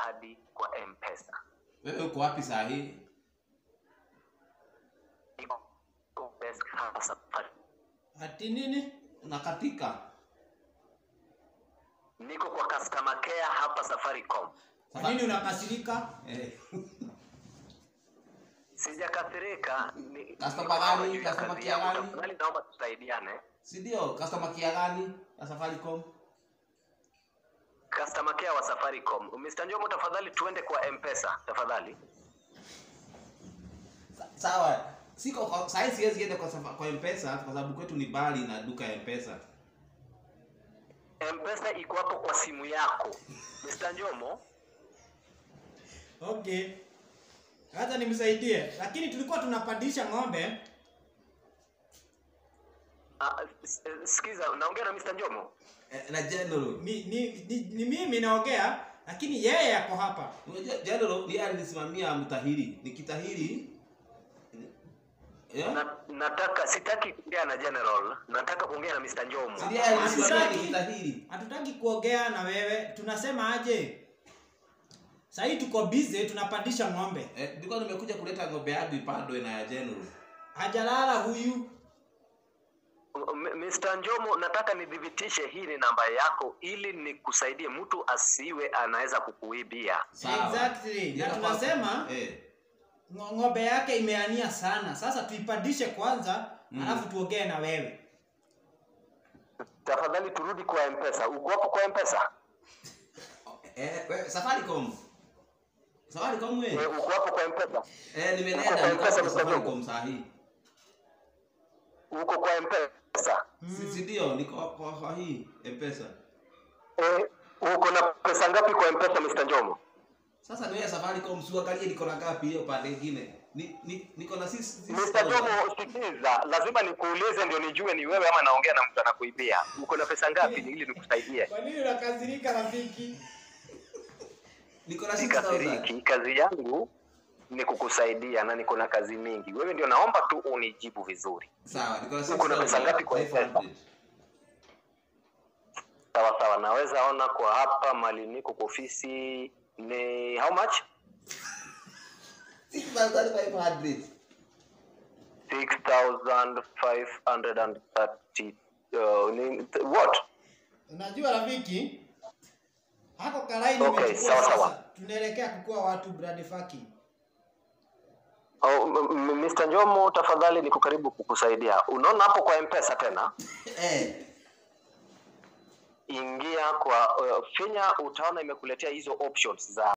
hadi kwa mpesa wewe uko wapi saa hii Niko desk hapa safari ati nini unakatika niko kwa customer care hapa safaricom kwa nini unakasirika eh. sijakasirika ni- Customer niko gani? hapa juu ya Customer kazi care yangu. gani? Tafadhali naomba tusaidiane si ndio customer kia gani ya safaricom customer care wa safaricom mr njomo tafadhali tuende kwa mpesa tafadhali Sa- sawa siko kwa- saa hii siwezi enda kwa, safa- kwa mpesa kwa sababu kwetu ni bali na duka ya mpesa mpesa iko hapo kwa simu yako mr njomo okay hata nimsaidie lakini tulikuwa tunapandisha ng'ombe Ah, s- eh, sikiza naongea na mr njomo eh, na general ni, ni, ni, ni mimi naongea lakini yeye yako hapa unajua general ndiye alinisimamia mtahiri nikitahiri yeah? na, nataka sitaki kuongea na general nataka kuongea na mr njomo Si ndiye alinisimamia Hatutaki. nikitahiri hatutaki kuongea na wewe tunasema aje sahii tuko busy tunapandisha ng'ombe eh, nilikuwa nimekuja kuleta ng'ombe yangu ipandwe na ya general hajalala huyu M- Mr. Njomo, nataka nidhibitishe hii ni namba yako ili nikusaidie, mtu asiwe anaweza kukuibia. Sawa. Exactly. Na Ila tunasema- kwa- eh, Ngo- ng'ombe yake imeania sana sasa tuipandishe kwanza Mm. alafu tuongee na wewe Tafadhali turudi kwa Mpesa. Uko hapo kwa Mpesa? eh, we- safaricom safaricom we Eh, uko hapo kwa Mpesa? eh, Uko nimeenda kwa niko M-Pesa, kwa Mr. safaricom saa hii Uko kwa Mpesa? si si ndio niko kwa, kwa hii mpesa Eh, uko na pesa ngapi kwa Mpesa Mr. Njomo? sasa niwe safaricom siuangalie niko na ngapi hiyo pande ingine ni, ni, niko na six- six Mr. thousand. Njomo, sikiliza, lazima nikuulize ndio nijue ni wewe ama naongea na mtu anakuibia. Uko na pesa ngapi ili nikusaidie? kwa nini unakasirika rafiki niko na 6000 Sikasiriki, kazi yangu ni kukusaidia na niko na kazi mingi. Wewe ndio naomba tu unijibu vizuri. sawa niko na Uko na pesa ngapi kwa 6500 Sawa sawa, naweza ona kwa hapa mali niko kwa ofisi ni how much? 6500 6530 uh, ni, what? unajua rafiki hako karai Okay, nimechukua sawa, sasa sawa. tunaelekea kukuwa watu brand fucking Oh, m- m- Mr. Njomo tafadhali niko karibu kukusaidia. Unaona hapo kwa M-Pesa tena? eh Ingia kwa uh, finya utaona imekuletea hizo options za